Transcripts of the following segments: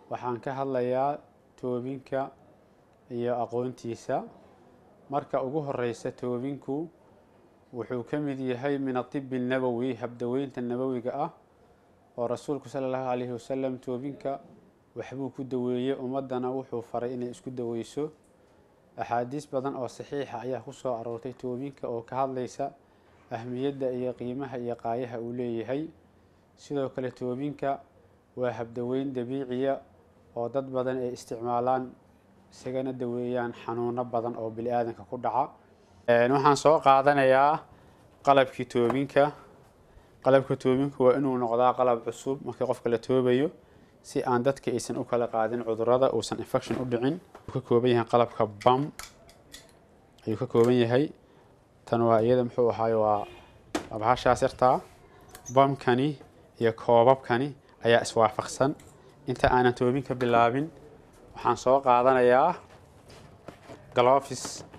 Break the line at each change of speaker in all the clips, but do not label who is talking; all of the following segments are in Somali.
waxaan ka hadlayaa toobinka iyo aqoontiisa marka ugu horeysa toobinku wuxuu ka mid yahay min atibi nabowi habdaweynta nabowiga ah oo rasuulku sala allahu calayhi wasalam toobinka waxbuu ku daweeyey ummaddana wuxuu faray inay isku daweyso axaadiis badan oo saxiixa ayaa ku soo aroortay toobinka oo ka hadlaysa ahmiyadda iyo qiimaha iyo qaayaha uu leeyahay sidoo kale toobinka waa habdaweyn dabiiciya oo dad badan ay isticmaalaan isagana daweeyaan xanuuno badan oo bili aadanka ku dhaca waxaan soo qaadanayaa qalabkii toobinka qalabka toobinka waa inuu noqdaa qalab cusub markii qofka la toobayo si aan dadka aysan u kala qaadin cudurada uusan infection u dhicin ka kooban yahay qalabka bam ayuu ka kooban yahay tan waa iyada muxuu ahaay waa bahashaas yartaa bamkani iyo koobabkani ayaa iswaafaqsan inta aanan toobinka bilaabin waxaan soo qaadanayaa galofis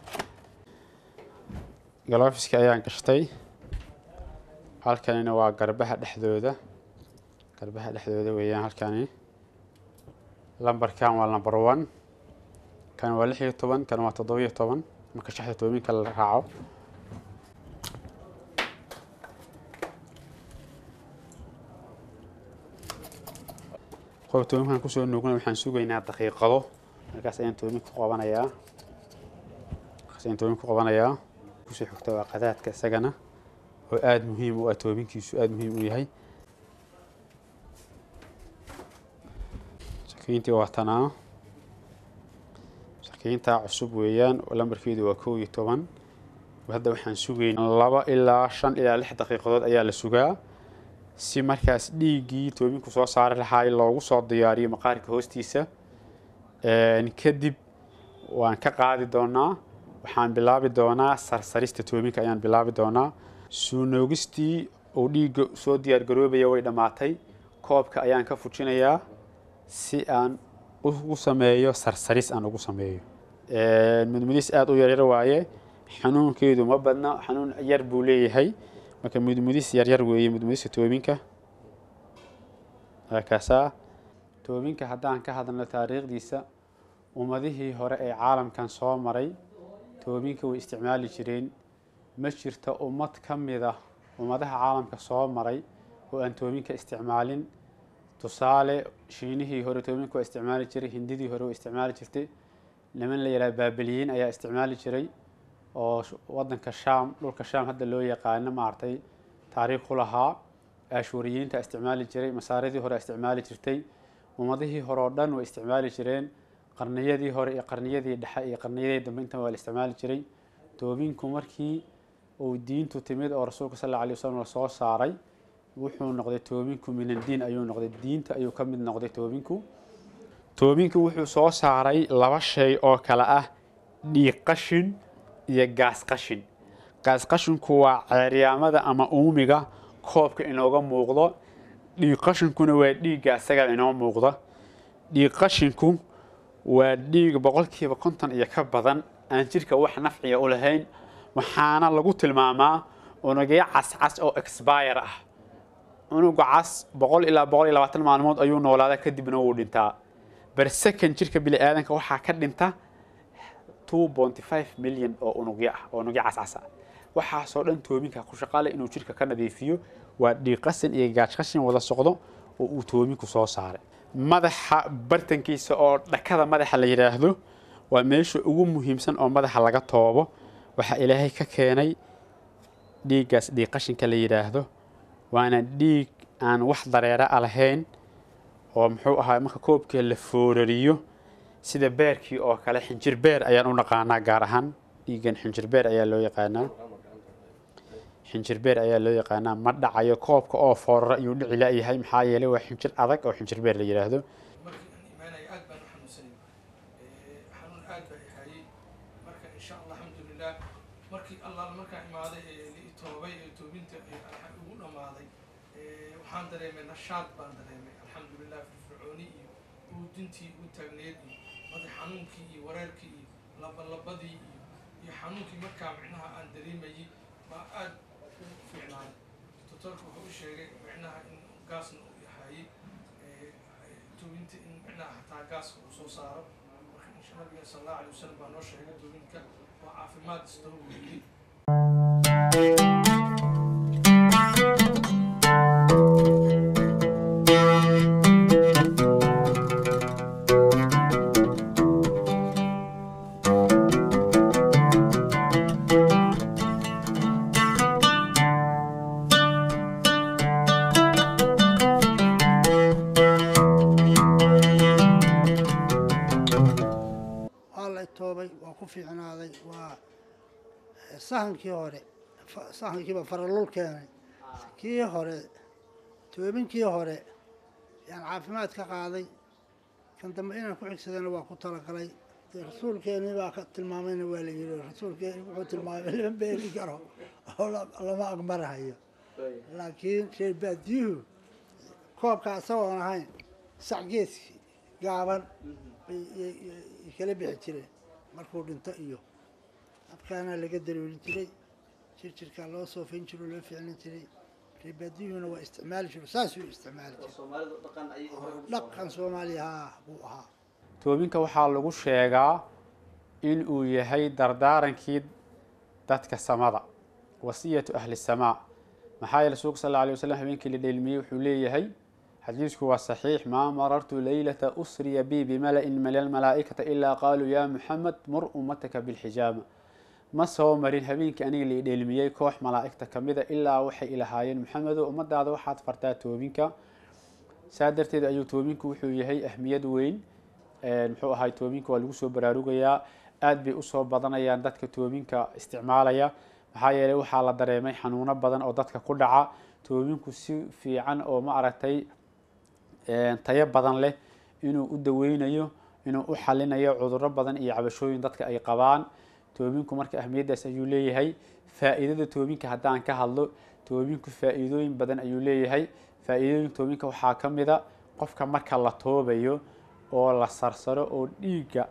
galofiski ayaan gashtay halkanina waa garbaha dhexdooda garbaha dhexdooda weeyaan halkani lambarkan waa lamber one kan waa lix iyo toban kan waa toddoba iyo toban marka shaxda toobinka la raaco qof toobinkan kusoo nuugna waxaan sugaynaa daqiiqado markaas ayaan toobin ku qabanayaa markaas ayaan toobin ku qabanayaa kusoo xigta waa qadaadka isagana oo aada muhiim u ah toobinkiisu aada muhiim u yahay sakiintii waa tanaa sakiintaa cusub weeyaan lambarkeedu waa kow iyo toban hadda waxaan sugaynaa laba ilaa shan ilaa lix daqiiqadood ayaa la sugaa si markaas dhiiggii toobinku soo saari lahaay loogu soo diyaariyo maqaarka hoostiisa kadib waan ka qaadi doonaa waxaan bilaabi doonaa sarsarista toobinka ayaan bilaabi doonaa suunoogistii uu dhiigga soo diyaargaroobaya way dhammaatay koobka ayaan ka fujinayaa si aan ugu sameeyo sarsaris aan ugu sameeyo mudmudis aada u yaryar waaye xanuunkeedu ma badna xanuun yar buu leeyahay marka mudmudis yaryar weeye mudmudista toobinka kaasaa toobinka haddaan ka hadalno taariikhdiisa ummadihii hore ee caalamkan soo maray toobinka way isticmaali jireen ma jirto ummad ka mid ah ummadaha caalamka soo maray oo aan toobinka isticmaalin tusaale shiinihii hore toobinka waa isticmaali jiray hindidii hore waa isticmaali jirtay niman la yidhaha baabiliyiin ayaa isticmaali jiray oo wadanka shaam dhulka shaam hadda loo yaqaano maaragtay taariikh ku lahaa ashuriyiinta isticmaali jiray masaaridii hore isticmaali jirtay ummadihii hore oo dhan way isticmaali jireen qarniyadii hore iyo qarniyadii dhexe iyo qarniyadii dambe intan waa la isticmaali jiray toobinku markii uu diintu timid oo rasuulka sal alla alay wasalam la soo saaray wuxuu noqday toobinku minaddiin ayuu noqday diinta ayuu ka mid noqday toobinku toobinku wuxuu soo saaray laba shay oo kale ah dhiig qashin iyo gaas qashin gaas qashinku waa ceeryaamada ama uumiga koobka inooga muuqdo dhiig qashinkuna waa dhiigga isaga inoo muuqda dhiig qashinku waa dhiig boqolkiiba konton iyo ka badan aan jidhka wax nafciya u lahayn waxaana lagu tilmaamaa unugyo cascas oo expire ah unuga cas boqol ilaa boqol iyo labaatan maalmood ayuu noolaadaa kadibna wuu dhintaa bersekan jidhka bini aadanka waxaa ka dhinta two ponty five milyan oo unugyo ah oo unugyo cascas ah waxaasoo dhan toobinka ku shaqaale inuu jidhka ka nadiifiyo waa dhiiqasin iyo gaajqashin wada socdo oo uu toobinku soo saaray madaxa bartankiisa oo dhakada madaxa la yidhaahdo waa meesha ugu muhiimsan oo madaxa laga toobo waxaa ilaahay ka keenay dhiiggaas dhiiqashinka la yidhaahdo waana dhiig aan wax dareera a lahayn oo muxuu ahaa marka koobkii la foorariyo sida beerkii oo kale xinjir beer ayaan u naqaanaa gaar ahaan dhiiggan xinjir beer ayaa loo yaqaanaa xinjir beer ayaa loo yaqaanaa ma dhacayo koobka oo foorara ayuu dhici la'yahay maxaa yeelay waa xinjir adag oo xinjir beer la yidhaahdo
markii aan imaanaya aad baan u xanuunsanay xanuun aad baa ihayay marka insha allah alxamdulilah markii allaala markaan imaaday ee la itoobay ee toobinta ugu dhammaaday waxaan dareemay nashaad baan dareemay alxamdulilah firfircooni iyo uudintii u taagneed iyo madax xanuunkii iyo wareerkii iyo labalabadii iyo iyo xanuunkii markaa micnaha aan dareemayay baa aad u fiicnaaday doctorka wuxuu u sheegay micnaha in gaasna uu yahay toobinta in micnaha macnaha gaaska uu soo saaro marka insha nabiga sala allahu alay wasalam baa noo sheegay toobinka waa caafimaad istoo uu yidhi
waa la toobay waa ku fiicnaaday waa sahankii hore fa- sahankiiba faralul keenay kii hore toobinkii hore yaan caafimaad ka qaaday kan dambe inaan ku xigsadana waa ku talagalay dee rasuulkeenii baa ka tilmaamayna waa la yidhi rasuulkeeni wuxuu tilmaamay lama beeli karo oo la- lama agmarahayo laakiin reer baadiyuhu koobka isagoon ahayn sacgeedkii gaaban bay y- y- y- kala bixi jireen markuu dhinto iyo habkaana laga darooli jiray jirjirkaa loo soofayn jiro loo ficlin jiray reebaadiyuhuna waa isticmaali jiro saasuu isticmaali jiray dhaqan soomaaliya haa buu ahaa
toobinka waxaa lagu sheegaa in uu yahay dardaarankii dadka samada wasiyatu ahli samaa maxaa yeele rasuulka sal alla alay wasalam habeenkii la dheelmiyey wuxuu leeyahay xadiisku waa saxiix maa marartu leylata usriya bi bimala-in min almalaa'ikata ilaa qaaluu yaa muxamed mur ummataka bilxijaama ma soo marin habeenkii aniga la dheelmiyey koox malaa'igta ka mida ilaa waxay ilahaayeen muxamedo ummadaada waxaad fartaa toobinka saa darteed ayuu toobinku wuxuu yahay ahmiyad weyn muxuu ahay toobinka waa lagu soo baraarugayaa aad bay usoo badanayaan dadka toobinka isticmaalaya maxaa yeeley waxaa la dareemay xanuuno badan oo dadka ku dhaca toobinku si fiican oo ma aragtay tayo badan leh inuu u daweynayo inuu u xalinayo cuduro badan iyo cabashooyin dadka ay qabaan toobinku marka ahmiyaddaas ayuu leeyahay faa-iidada toobinka haddaan ka hadlo toobinku faa-iidooyin badan ayuu leeyahay faa-iidooyin toobinka waxaa ka mida qofka marka la toobayo oo la sarsaro oo dhiigga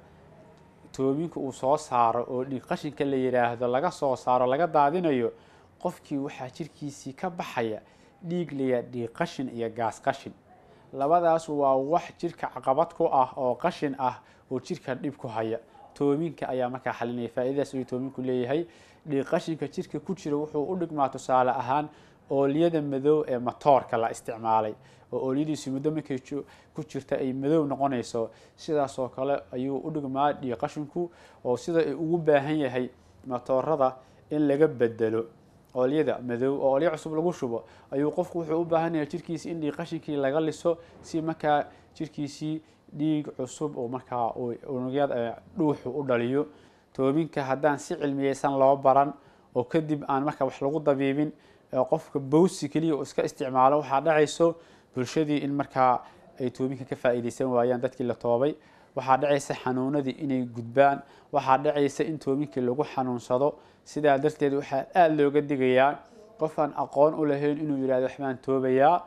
toobinka uu soo saaro oo dhiig qashinka la yidhaahdo laga soo saaro laga daadinayo qofkii waxaa jirkiisii ka baxaya dhiig laya dhiig qashin iyo gaas qashin labadaas waa wax jirka caqabad ku ah oo qashin ah oo jirka dhib ku haya toobinka ayaa markaa xalinaya faa-idadaas ayuu toobinku leeyahay dhiig qashinka jirka ku jira wuxuu u dhigmaa tusaale ahaan oolyada madow ee matoorka la isticmaalay oo oolyadiisu muddo markay ku jirta ay madow noqonayso sidaas oo kale ayuu u dhigmaa dhiig qashinku oo sida ay ugu baahan yahay matoorada in laga bedelo oolyada madow oo olyo cusub lagu shubo ayuu qofku wuxuu u baahan yahay jirkiisi in dhiig qashinkii laga liso si markaa jirkiisii dhiig cusub oo markaa unugyada dhuuxu u dhaliyo toobinka haddaan si cilmiyeysan loo baran oo kadib aan marka wax lagu dabiibin qofka bowsi keliya oo iska isticmaalo waxaa dhacayso bulshadii in markaa ay toobinka ka faa-iideysan waayaan dadkii la toobay waxaa dhacaysa xanuunadii inay gudbaan waxaa dhacaysa in toobinkii lagu xanuunsado sidaa darteed waxaa aada looga digayaa qof aan aqoon u lahayn inuu yihahdo waxbaan toobayaa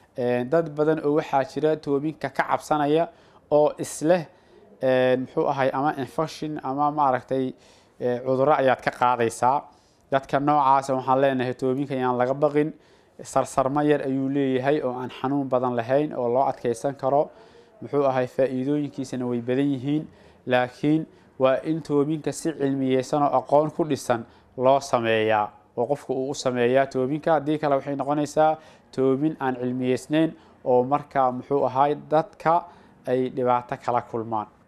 dad badan oo waxaa jira toobinka ka cabsanaya oo isleh muxuu ahay ama infection ama maaragtay cuduro ayaad ka qaadaysaa dadka noocaasa waxaan leenahay toobinka yaan laga baqin sarsarmo yar ayuu leeyahay oo aan xanuun badan lahayn oo loo adkeysan karo muxuu ahay faa-iidooyinkiisana way badan yihiin laakiin waa in toobinka si cilmiyeysan oo aqoon ku dhisan loo sameeyaa oo qofka uu u sameeyaa toobinka haddii kale waxay noqonaysaa toobin aan cilmiyeysnayn oo markaa muxuu ahay dadka ay dhibaato kala kulmaan